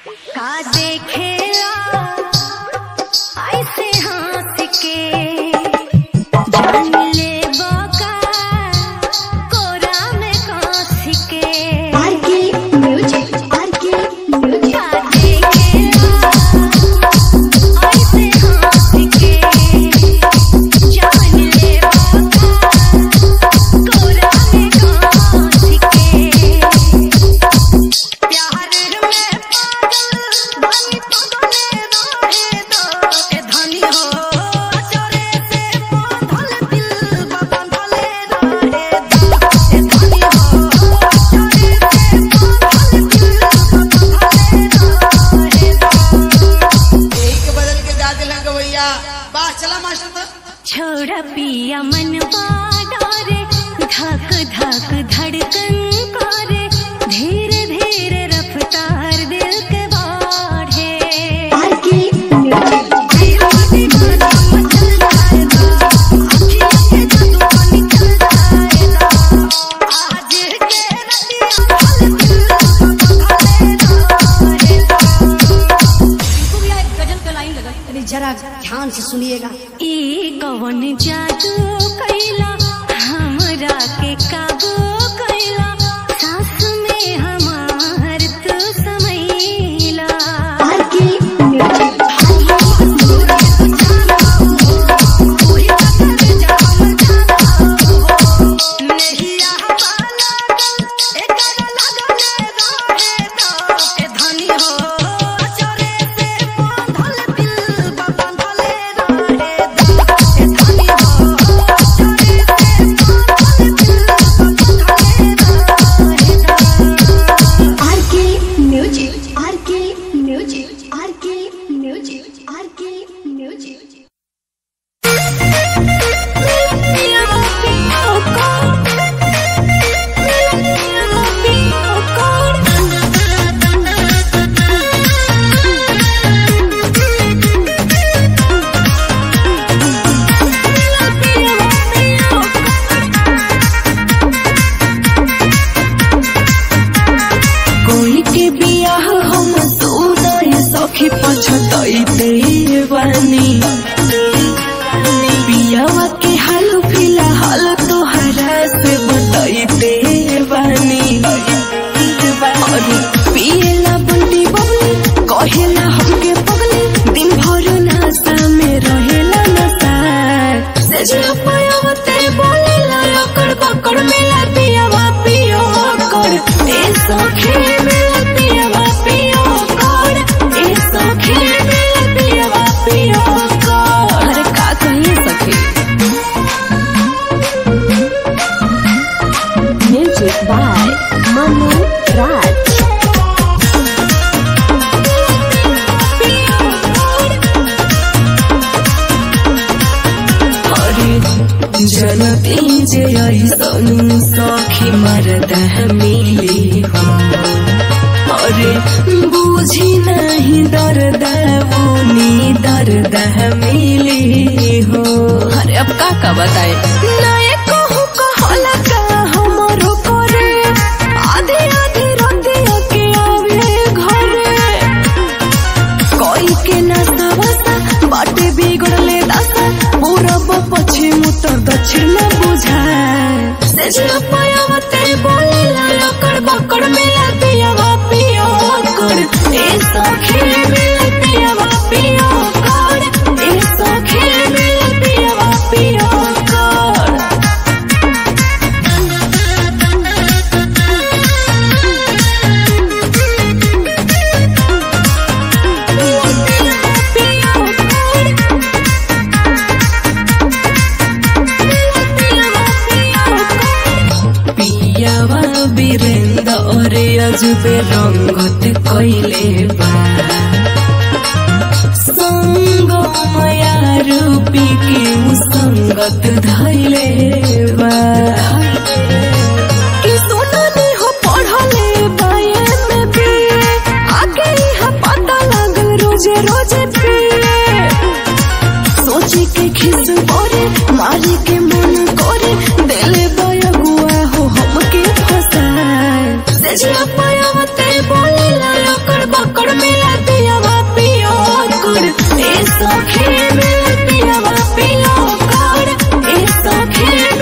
का देखेला ऐसे हंस के जान ले बका कोरा में कांस के आरके म्यूजिक आरके म्यूजिक का देखेला ऐसे हंस के जान ले बका कोरा में कांस के प्यार में पागल बनी पगले रहे दो ए धनी हो चोरे से बांधल दिल बांधले रहे दो ए धनी हो चोरे से बांधल दिल बांधले रहे दो यही के बदल के गा दिला गवैया वाह चला मास्टर तो छोड़ पिया मनवा डोरे धक धक धड़कन करे धीरे धीरे रफ्तार दिल के बढ़े आरके म्यूजिक जरा ध्यान से सुनिएगा ई कवन जादू कैला हमरा के काबू कैला सास में हमार तू समैला RK music RK music RK music RK music RK music कोई के बियाह हम सुनाए सखी पछतैते बानी बियावा के हाल फिलहाल तोहरा से बतैते बानी अरे पियला बंटी बबली कहेला हमके पगली दिन भर नशा में रहेला नशा सजना पायावते बोलेला अकड़ पकड़ मेला पियावा पियो कर ए सखे मेला पियावा पियो कर ए सखे मेला पियावा पियो कर अरे का कहिए सखी म्यूजिक बाय मनु राज अरे जनती जे ऐसन सखी मरदा मिली हो अरे बुझी नहीं दर्द बुनी दर्द मिली हो अरे अब का का बताए नए कहू कहला का हमरो करे आधे आधे रातिया के आवे घरे कोई के नास्ता वास्ता बाटे बिगड़ले दास्ता पूरब पश्चिम उत्तर दक्षिण न बुझाए सजना पायावते बोले लकड़ बकड़ मेला पियावा पियो कर ए सखे मेला पियावा पियो कर ए सखे मेला पियावा पियो कर पियावा बीरेंद्र अरे अजबे रंगत कैले बा संग माया रूपी के संगत धैले बा ई सुननी हो पढ़ले बाये में भी आगे यहाँ पता लगल रोजे रोजे पिए सोची के खिस करे मारी के मन करे दिले बयगुआ हो हमके फसाए सजना पायावते बोले लकड़ बकड़ में ए सखी मिल पियावा पिया कर ए सखी